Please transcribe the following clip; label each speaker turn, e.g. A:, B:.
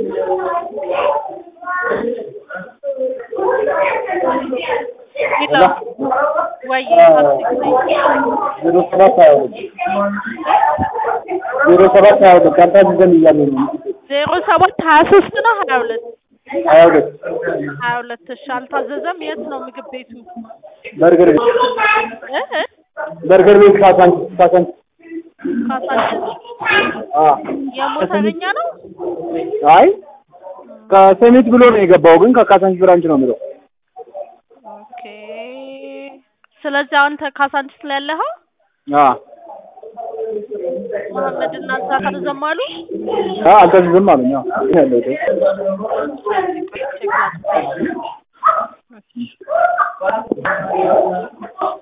A: ሄሎ ወይ
B: ዜሮ ሰባት ሀያ ሁለት ዜሮ ሰባት ሀያ ሁለት ካልታዘዘን እያለ ነው
A: ዜሮ ሰባት ሀያ ሶስት ነው ሀያ ሁለት
B: ሀያ ሁለት
A: ሀያ ሁለት እሺ አልታዘዘም የት ነው ምግብ ቤቱ
B: በርገር ቤት
A: እ እ
B: በርገር ቤት ካሳንቺስ ካሳንቺስ
A: ካሳንችስ
B: አ
A: የሞተረኛ ነው
B: አይ ከሰሚት ብሎ ነው የገባው ግን ከካሳንቺስ ብራንች ነው የሚለው
A: ኦኬ ስለዚህ አንተ ካሳንችስ ላይ ያለኸው
B: አ
A: መሐመድ እና እዛ ካልተዘም አሉ
B: አ አልታዘዘም አሉኝ አዎ ያለው
A: ቼክ ላድርግ